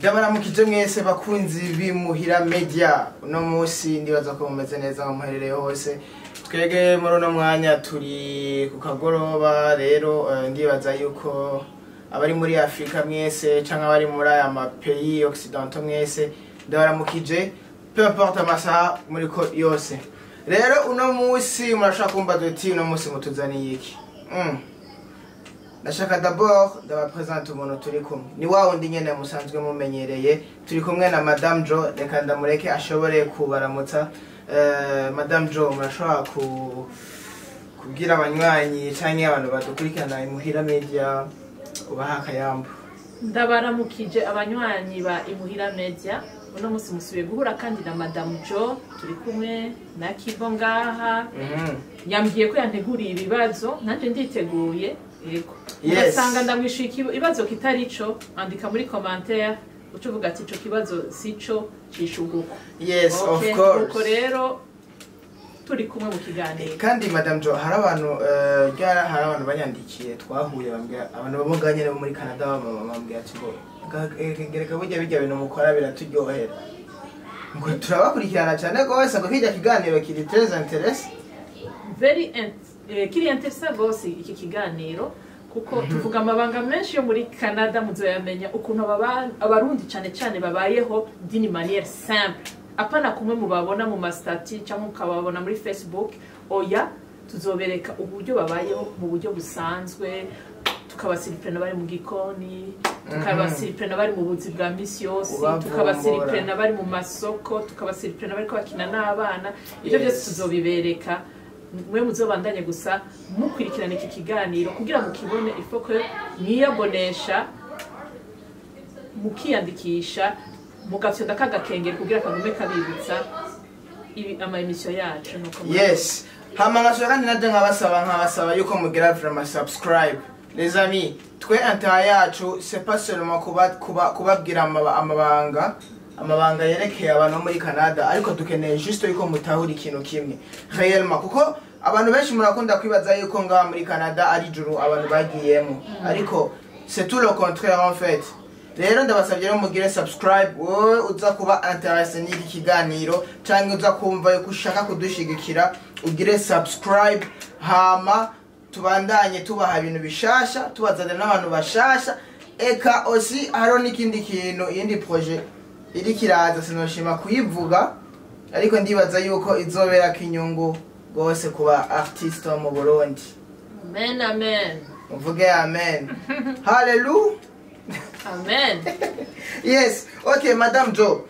ndabaramukije mwese bakunzi bimuhira media uno munsi ndibaza ko mumeze neza aho muherereye hose twege muri uno mwanya turi ku kagoroba rero eh, ndibaza yuko abari muri afurika mwese canke abari muri aya mapeyi occidentaux mwese ndabaramukije peu importe amasaha muriko yose rero uno munsi murashaka kumbaza uti uno munsi mutuzaniye iki mm. ndashaka d'abord ndabapresente umuntu turi kumwe ni wa wundi nyene musanzwe mumenyereye turi kumwe na madame jo reka ndamureke ashobore kubaramutsa Eh, madame jo murashobora ku kubwira abanywanyi canke abantu badukurikirana imuhira media ubaha akayambu ndabaramukije abanywanyi ba imuhira media uno munsi musubiye guhura kandi na madamu jo turi kumwe na kivo ngaha Mhm. yambwiye ko yanteguriye ibibazo nanjye nditeguye yego Yes. ugasanga ndamwishuye ikibazo kitari co andika muri commentaire uca uvuga ati ico kibazo si co cishuguko yes Okay, of course nuko rero turi kumwe mu kiganiro kandi madame jo hari abantu eh, ryara hari abantu banyandikiye twahuye bambwira abantu bamuga nyene bo muri canada bamama bambwira ati ngo "Ga- eh, gereka burya birya bintu mukora biraturyohera ngo turabakurikirana cyane rwose ngo kirya kiganiro kiri très intéressant very int- eh, kiri interesa gose iki kiganiro kuko tuvuga amabanga menshi yo muri canada muzoyamenya ukuntu ababa- abarundi cane cane babayeho dini maniere simple apana kumwe mubabona mu mastati cyangwa ukababona muri facebook oya tuzobereka uburyo babayeho mu buryo busanzwe tukabasiripurena bari mu gikoni tukabasiripurena bari mu buzi bwa misi yose Ubavumbura. tukabasiripurena bari mu masoko tukabasiripurena bariko bakina n'abana ibyo byose Yes. tuzobibereka mwe muzobandanye gusa mukurikirana iki kiganiro kugira mukibone ifoko mwiyabonesha mukiyandikisha mugafyonda kagakengeri kugira kagume kabibutsa ibi ama emission yacu nuko muri- yes hama nkashobora kandi nabyo nkabasaba nkabasaba yuko mugira vraiment subscribe les amis twe intérêt yacu c'est pas seulement kuba kuba kubabwira amaba- amabanga amabanga yerekeye abantu bo muri canada ariko dukeneye juste yuko mutahura ikintu kimwe réellement kuko abantu benshi murakunda kwibaza yuko ngaha muri canada ari juru abantu bagiyemo ariko c'est tout le contraire en fait rero ndabasabye rero mugire subscribe wowe uza kuba interese n'iki kiganiro cyangwa uza kumva yuko ushaka kudushigikira ugire subscribe hama tubandanye tubaha ibintu bishasha tubazanira n'abantu bashasha eka osi hariho n'ikindi kintu iyindi projet iri kiraza sinoshima kuyivuga ariko ndibaza yuko izoberako inyungu rwose kuba artiste wo mu burundi amen amen muvuge amen hallelujah amen yes okay madame jo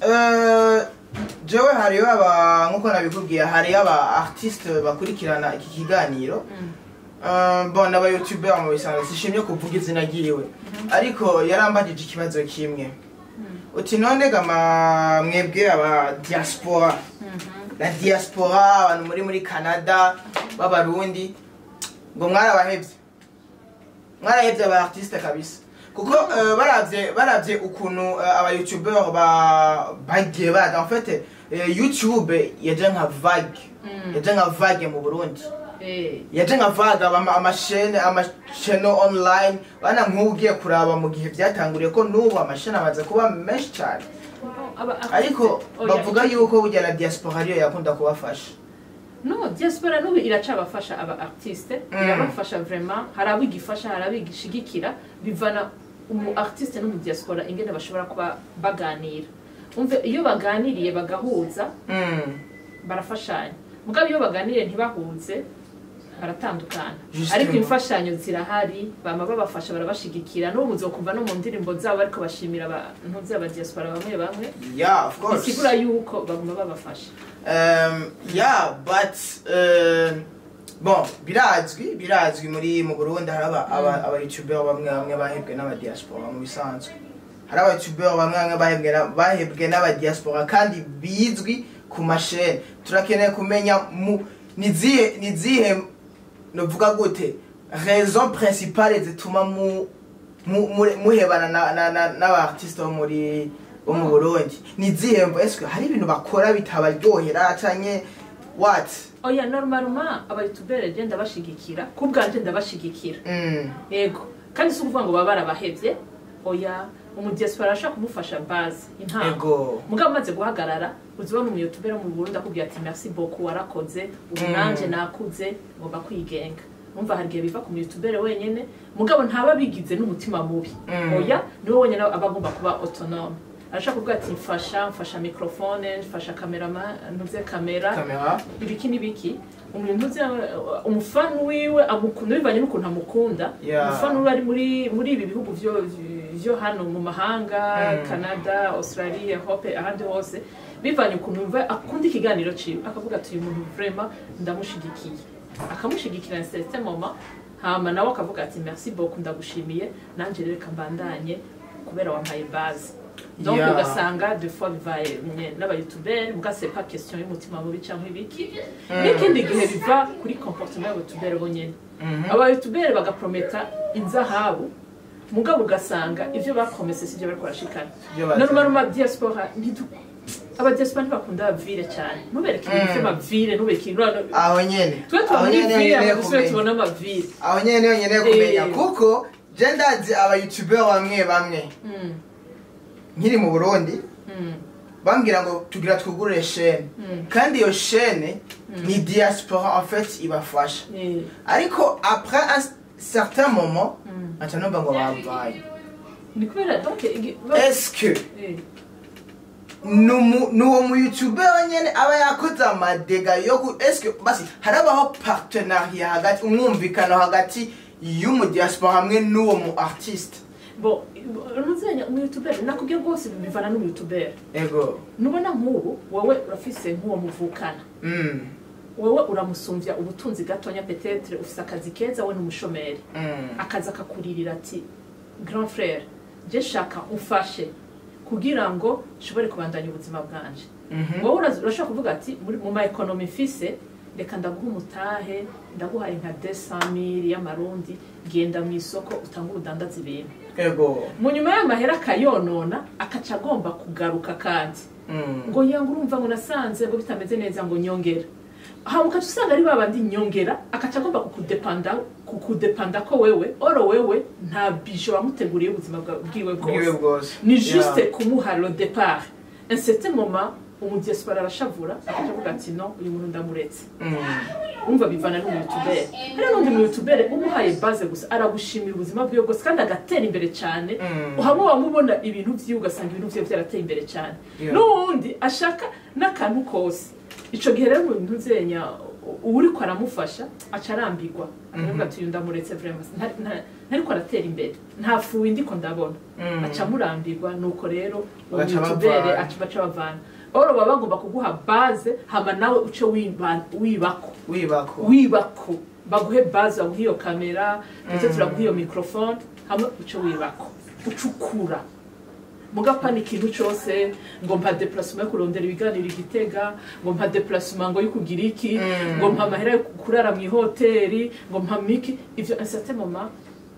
uh, jewe hariyo aba nkuko nabikubwiye hariyo aba artiste bakurikirana iki kiganiro Uh, bon aba youtuber mu bisanzwe sishimye kuvuga izina ryiwe ariko yarambajije ikibazo kimwe uti none gama mwebwe aba diaspora la diaspora abantu muri muri canada b'abarundi ngo mwarabahevye mwarahevye aba artiste kabisa kuko eh, baravye baravye ukuntu eh, aba youtuber ba bagiye baza en fait eh, youtube yaje nka vague Mm. yaje nka vague mu burundi Eh, yaje nka vague aba- amashene amashene online bana nk'ubu ugiye kuraba mu gihe byatanguriye ko n'ubu amashene amaze kuba menshi cyane aba artiste- ariko oya, bavuga icyo- yuko burya na diaspora ariyo yakunda kubafasha no diaspora n'ubu iracabafasha aba artiste Mm. irabafasha vraiment hari abo igifasha hari abo igishigikira bivana umu artiste n'umu diaspora ingene bashobora kuba baganira umve iyo baganiriye bagahuza Mm. barafashanya mugabo iyo baganiriye ntibahuze baratandukana Justement. ariko imfashanyo zirahari bama babafasha barabashigikira n'ubu muzokumva no mu ndirimbo zabo ariko bashimira abantu z'aba diaspora bamwe bamwe yeah of course bisigura yuko baguma babafasha Um, yeah, but uh, bon birazwi birazwi muri mu Burundi hari aba aba aba youtuber bamwe bamwe bahebwe n'aba diaspora mu bisanzwe hari aba youtuber bamwe bamwe bahebwe na- bahebwe n'aba diaspora kandi bizwi ku mashene turakeneye kumenya mu nizihe nizihe novuga gute raison principale zituma mu mu- mu- muhebana na- na- na- n'aba-artiste bo muri bo mu burundi ni izihe mvo ese hari ibintu bakora bitabaryohera canke what oya normalement abayutubere je ndabashigikira ku bwanje ndabashigikira Mm. yego kandi si ukuvuga ngo baba barabahevye oya umudiaspora arashaka kumufasha base intango ego mugabo amaze guhagarara uzibona umuyotubera mu burundi akubwira ati merci beaucoup warakoze ubu Mm. nanje nakuze ngomba kwigenga numva hari igihe biva ku muyotubere wenyene mugabo ntaba bigize n'umutima mubi Mm. oya niwe wenyene aba agomba kuba autonome arashaka kuvuga ati mfasha mfasha mikrofone mfasha kamerama ntuze kamera kamera ibiki n'ibiki umuntu uzi umufana wiwe amukunda bivanye n'ukuntu amukunda Yeah. umufana wiwe ari muri muri ibi bihugu vyo vyo hano mu mahanga Mm. canada australia hope ahandi hose bivanye ukuntu yumva akunda ikiganiro ciwe akavuga ati uyu muntu vraiment ndamushigikiye akamushigikira en certain moment hama nawe akavuga ati merci beaucoup ndagushimiye nanje rero reka mbandanye kubera wampaye base donc Yeah. ugasanga deux fois bivaye n'abayutuberi muga c'est pas question y'umutima mubi cyangwa ibiki n'ikindi gihe biva kuri comportement y'abayutuberi bonyene Mhm. abayutuberi bagaprometa inzahabu mugabo ugasanga ivyo bapromese sivyo bariko barashikana Ivyo bazi- normal ma diaspora ntidu abadiaspora ntibakunda abavire cyane nubereke ibintu Mm. vy'amavire nubereke ibintu aho nyene twe tuba aho muri nyene vire nyene ama dusubire kumenya. tubona amavire aho nyene niyo nyene kumenya Eh. kuko je ndazi abayoutuber bamwe bamwe Mm, nkiri mu burundi mm, bambwira ngo tugira twugurure shene mm. kandi iyo shene ni diaspora en fait ibafasha Eh, ariko après un certain moment mm. aca numva ngo bamvaye ni kubera donc igi- est-ce que Eh, numu- nuwo mu youtuber nyene aba yakoze amadega yo ku est-ce que basi harabaho partenariat hagati umwumvikano hagati y'umu diaspora hamwe n'uwo mu artiste bon ntuzenya umuyutuberi nakubwiye rwose bivana n'umuyutuberi ego nubona nk'ubu wowe urafise nk'uwo muvukana mm. wowe uramusumvya ubutunzi gatonya petetre ufise akazi keza we n'umushomeri Mm. akaza akakuririra ati grand frere je shaka umfashe kugira ngo nshobore kubandanya ubuzima bwanje Mhm. wowe uraza- urashobora kuvuga ati muri- mu ma ekonomi mfise reka ndaguha umutahe ndaguhaye nka 200 y'amarundi genda mu isoko utange ubudandaza ibintu ego mu nyuma y'amahera akayonona akaca agomba kugaruka kandi Mm. ngo yanga urumva ngo nasanze ngo bitameze neza ngo nyongera hama ukaca usanga ari babandi nyongera akaca agomba kukudepanda kukudepanda ko wewe oro wewe nta bijo wamuteguriye ubuzima bwa- bwiwe bwiwe bwose bwose ni juste Yeah. kumuha le départ un certain moment umudiaspora arashavura akaca avuga ati no uyu muntu ndamuretse Mm. umva bivana n'umuyutubere hari n'undi muyutubere umuhaye base gusa aragushimira ubuzima bwiwe bwose kandi agatera imbere cyane Mm. hamwe wamubona ibintu vyiwe ugasanga ibintu vyiwe vyarateye imbere cyane Yeah. n'uwundi ashaka n'akantu kose ico gihe rero mu bintu zenya uwuriko aramufasha aca arambirwa akavuga ati uyu ndamuretse vraiment nta- nta- ntariko aratera imbere nta fuwe ndiko ndabona Mm. aca amurambirwa nuko rero uwo Bagaca muyutubere bavana. aca baca bavana oro baba bagomba kuguha base hama nawe uce wiba- wibako wibako wibako baguhe base baguhe iyo kamera ndetse Mm. turaguha iyo microphone hamwe uce wibako ucukura mugapana ikintu cyose ngo mpa deplacement yo kurondera ibiganiro igitega ngo mpa deplacement ngo yo kugira iki Mm. ngo mpa amahera yo kurara mu ihoteli ngo mpa miki ivyo un certain moment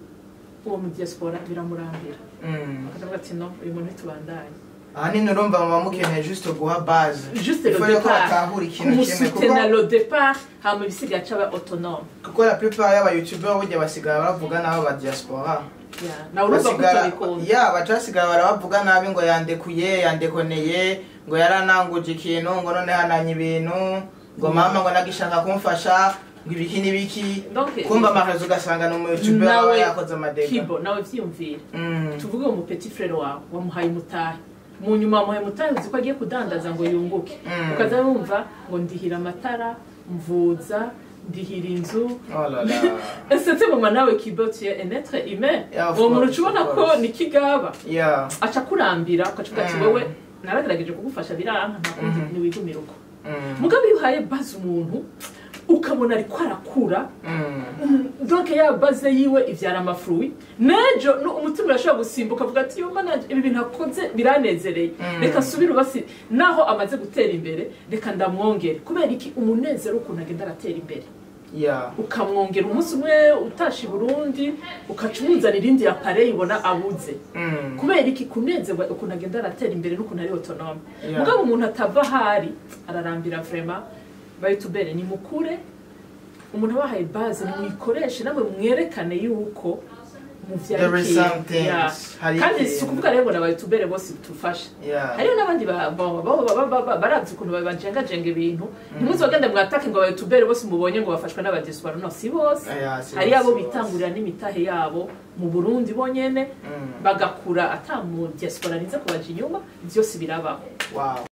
uwo mu diaspora biramurambira Mm. akavuga ati no uyu muntu ntitubandanye ahanini urumva muba mukeneye juste guha base juste le Ifaut rero ko départ batahura ikintu kimwe kumusutena kuko le départ hama ibisigaye aca aba autonome kuko la plupart y'abayoutuber burya basigara bavuga n'abo ba diaspora Yeah, nawe urumva ko basigara utabikunda ya baca basigara barabavuga nabi ngo yandekuye yandekoneye ngo yarananguje ikintu ngo none hananye ibintu ngo mama ngo nagishaka kumfasha ngo ibiki n'ibiki Donc, kumva amahezo ugasanga ni umuyoutuber aba nawe yakoze amadega kibo nawe vyiyumvire Mm. tuvuge uwo petit frere wawe wamuhaye umutahe mu nyuma wamuhaye umutahe uzi ko agiye kudandaza ngo yunguke Mm. ukaza wumva ngo ndihira amatara mvuza ndihira inzu Oh là là. ese mama nawe kibo tu es un être humain Yeah, of uwo muntu course, ucubona of ko course. ni kigaba Yeah. aca kurambira ukacuga ati Mm. wewe naragerageje kugufasha biranka ntakundi Mhm. niwigumira uko Mm. mugabo iyo uhaye baze umuntu ukabona ariko arakura Mm. donc ya baze yiwe ivyara amafruwi nejo no umutima urashobora gusimbuka avuga ati yumva nanje ibi bintu akoze biranezereye Mm. reka subire ubasi naho amaze gutera imbere reka ndamwongere kubera iki umunezero ukuntu agenda aratera imbere Yeah. ukamwongera umunsi umwe utashe i burundi ukaca umuzanira irindi appareil ubona abuze Mm. kubera iki kunezerwa ukuntu agenda aratera imbere n'ukuntu ari autonome Yeah. mugabo umuntu atava ahari ararambira vraiment bayitubere ni mukure umuntu abahaye base nimuyikoreshe namwe mwerekane yuko mu There is vyerekeye some things. Yeah. Hari kandi ikintu. si ukuvuga rero ngo n'abayutubere bose tufasha Yeah. hariho n'abandi ba- ba- ba- ba- ba- ba- baravye ukuntu bajengajenga ibintu ntimuzogende mwatake ngo abayutubere bose mubonye ngo bafashwe n'abadesipora no si bose Yeah, si hari bose, abo si bose. bitangurira n'imitahe yabo mu burundi bonyene Mm. bagakura ata mu diaspora nize kubaja inyuma vyose birabaho Wow.